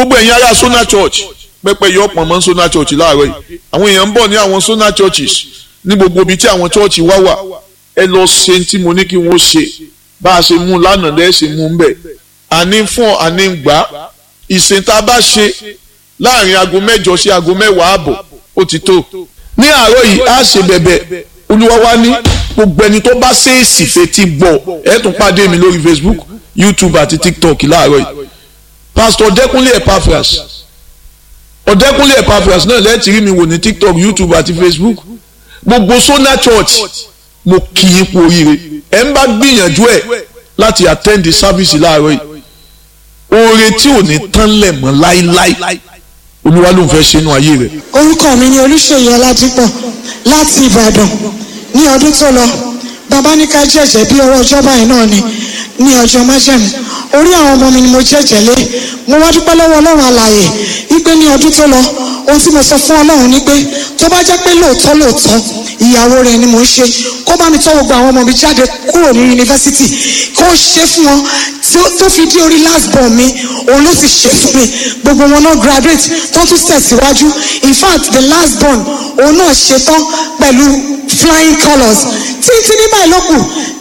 gbogbo ẹ̀yin ará Sona Church pẹ́pẹ́ yọ pọ̀ mọ́ Sona Church láàárọ̀ yìí àwọn èèyàn ń bọ̀ ní àwọn Sona Churches ní gbogbo ibi tí àwọn church wá wà ẹ lọ ṣe tí mo ní kí wọ́n ṣe bá a ṣe mú lánàá lẹ́ẹ̀ ṣe mú un bẹ̀ àní fún àní gbà ìsìn tá a bá ṣe láàrin aago mẹ́jọ sí aago mẹ́wàá àbọ̀ ó ti tó ní àárọ̀ yìí á ṣe bẹ̀bẹ̀ olúwa wa ní gbogbo ẹni tó bá ṣèèsì fetí gbọ́ ẹ tún pàdé mi lórí Facebook YouTube àti TikTok láàárọ̀ yìí Pastor Ọ̀dẹ́kúnlé Epaphras Ọ̀dẹ́kúnlé Epaphras náà lẹ́ẹ̀tì rí mi wò ní TikTok YouTube àti Facebook gbogbo Sona Church mo kì í kú oríire ẹ ń bá gbìyànjú ẹ láti attend the service láàárọ̀ yìí oore tí ò ní tán lẹ̀ mọ́ láíláí olúwa ló ń fẹ́ ṣe inú ayé rẹ̀. orúkọ mi ni olùṣèyí ọládípọ̀ láti ìbàdàn ní ọdún tó lọ bàbá ní ká jẹ̀jẹ̀ bí ọwọ́ ọjọ́ báyìí náà ni ní ọjọ́ májẹ̀mú orí àwọn ọmọ mi ni mo jẹ̀jẹ̀ lé mo wá dúpẹ́ lọ́wọ́ ọlọ́run alààyè wípé ní ọdún tó lọ ohun tí mo sọ fún ọlọ́run ni pé tó bá jẹ́ pé lóòótọ́ lóòótọ́ ìyàwó rẹ̀ ni mò ń ṣe kó bá mi tọ́ gbogbo àwọn ọmọ mi jáde kúrò ní yunifásitì kó ṣe fún wọn tó fi dé orí last born mi òun ló sì ṣe fún mi gbogbo wọn náà graduate tó tún tẹ̀síwájú in fact the last born òun náà ṣetán pẹ̀lú flying colours títí ní báyìí ló kù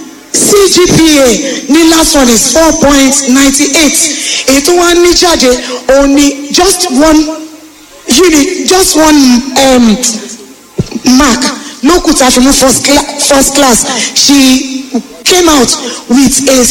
CGPA ní last one is four point ninety eight èyí tó wá ní jáde òun ni just one unit just one um, mark lókù tá a fi mú first, cla first class she came out with a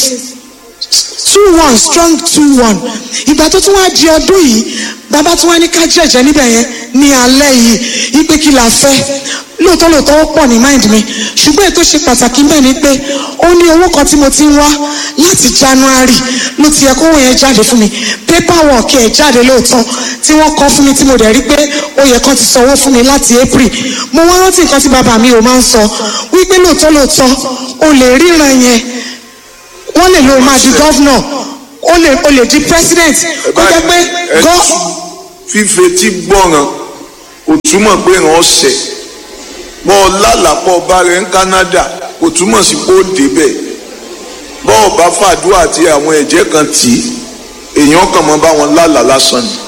two one strong two one ìgbà tó tún wá di ọdún yìí bàbá tún wá ní ká jẹ̀jẹ̀ níbẹ̀ yẹn ní alẹ́ yìí ipe kí la fẹ́ lóòótọ́ lóòótọ́ ó pọ̀ ní mind mi ṣùgbọ́n ètò ṣe pàtàkì bẹ́ẹ̀ ni pé ó ní owó kan tí mo ti ń wá láti January ló ti yẹ kówó yẹn jáde fún mi paperwork ẹ̀ jáde lóòótọ́ tí wọ́n kọ́ fún mi tí mo dẹ̀ rí pé ó yẹ kán ti sanwó fún mi láti April mo wá rántí nǹkan tí bàbá mi ò máa ń sọ wípé lóòótọ́ lóòótọ́ o lè ríran yẹn wọ́n lè lo máa di gọ́vnọ̀ o lè o lè di president kó jẹ́ pé gọ́. fífetí gbọ́ràn kò túmọ̀ pé ràn ọ́ sẹ̀ bọ́ ọ lálàpọ̀ bá rẹ̀ ń Canada kò túmọ̀ sí pé ó débẹ̀ bọ́ ọ bá fàdúrà àti àwọn ẹ̀jẹ̀ kan tì í èèyàn kàn mọ́ bá wọn lálàá lásán ni.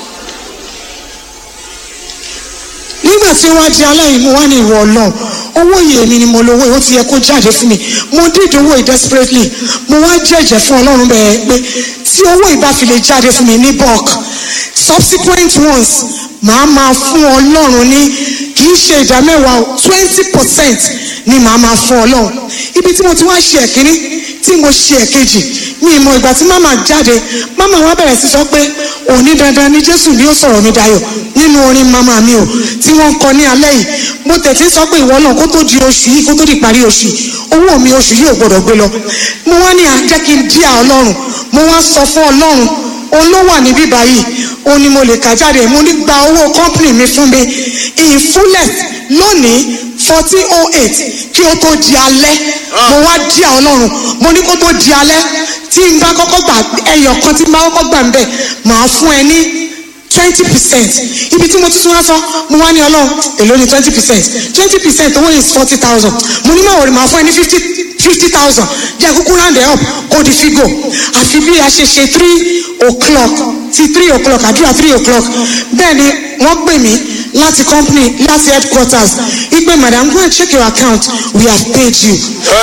nígbà tí wọ́n di aláìní mo wá ní ìwọ ọlọ́run owó yìí èmi ni mo lówó ó ti yẹ kó jáde fún mi mo dídì owó yìí desperately mo wá jẹ́jẹ́ fún ọlọ́run bẹ́ẹ̀ pé tí owó yìí bá fi lè jáde fún mi ní bulk subsequent ones màá máa fún ọlọ́run ní kì í ṣe ìdá mẹ́wàá twenty percent ni màá máa fún ọlọ́run ibi tí mo ti wá ṣe ẹ̀kíní tí mo ṣe ẹ̀kejì mi ìmọ̀ ìgbà tí màmá jáde màmá wa bẹ̀rẹ̀ sí sọ pé òní dandan ni jésù ni ó sọ̀rọ̀ mi dayọ̀ nínú orin màmá mi o tí wọ́n ń kọ ní alẹ́ yìí mo tẹ̀sí sọ pé ìwọ náà kó tó di oṣù yìí kó tó di parí oṣù yìí owó mi oṣù yìí ò gbọdọ̀ gbé lọ mo wá ní àjẹ́ kí n díà ọlọ́run mo wá sọ fún ọlọ́run òun ló wà níbí báyìí òun ni mo lè kà jáde mo ní gba owó company mi fún mi in fullest lónìí fourteen oh eight kí ó tó di alẹ́ mo wá díà ọlọ́run mo ní kó tó di alẹ́ tí n bá kọ́kọ́ gbà ẹyọ kan tí n bá kọ́kọ́ gbà ń bẹ̀ màá fún ẹ ní twenty percent ibi tí mo ti tún wá sọ mo wá ní ọlọ́run èló ni twenty percent twenty percent owó is forty thousand mo ní màwòrán màá fún ẹ ní fifty fifty thousand jẹ́ kúkú round it up kó di figo àfi bí a ṣe ṣe three o'clock ti three o'clock àdúrà three o'clock bẹ́ẹ̀ ni wọ́n pè mí láti company láti headquarters wípé madam go and check your account we have paid you.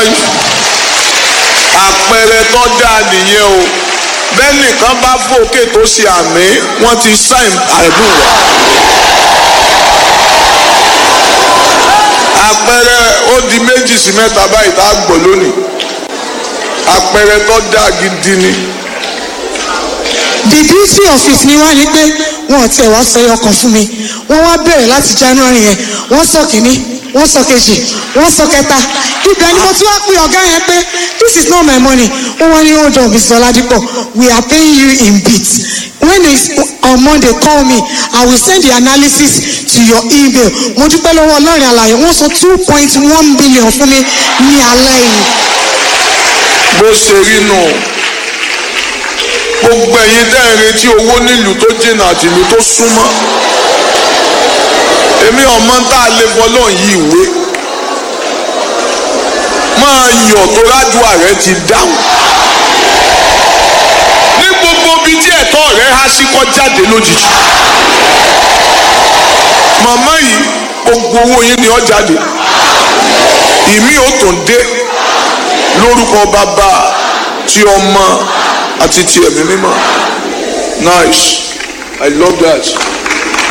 àpẹẹrẹ tó dáa nìyẹn o bẹ́ẹ̀ nìkan bá fòkè tó ṣe àmì wọ́n ti sáìn àdùn rẹ̀. àpẹẹrẹ ó di méjì sí mẹ́ta báyìí tá a gbọ́ lónìí àpẹẹrẹ tó dáa gidi ni. the beauty of it ni wá ní pé wọn ò tiẹ̀ wá sọ ọkàn fún mi wọ́n wá bẹ̀rẹ̀ láti january yẹn wọ́n sọ kìíní wọ́n sọ kejì wọ́n sọ kẹta ibẹ̀ ni mo tún wá pè ọ̀gá yẹn pé this is not my money ó wọ́n ní hold on mr oladipo we are paying you in bits when it's on monday call me i will send the analysis to your email mo dúpẹ́ lọ́wọ́ ọlọ́rin àlàyé wọ́n sọ two point one billion fún mi ní alẹ́ yìí. bó ṣe rí nù gbogbo ẹ̀yin tẹ́ ẹ̀ retí owó nílùú tó jìnnà àti ìlú tó súnmọ́ èmi ọmọ tá a lè fọlọ́ yí ìwé máa yọ̀ tó rájú ààrẹ ti dáhùn ní gbogbo ibi tí ẹ̀ ẹ̀tọ́ rẹ̀ há sí kọ́ jáde lójijì màmá yìí gbogbo owó yín ni ó jáde ìmí ò tún dé lórúkọ bàbá tí ọmọ àti ti ẹ̀mí mímọ́ nice i love that.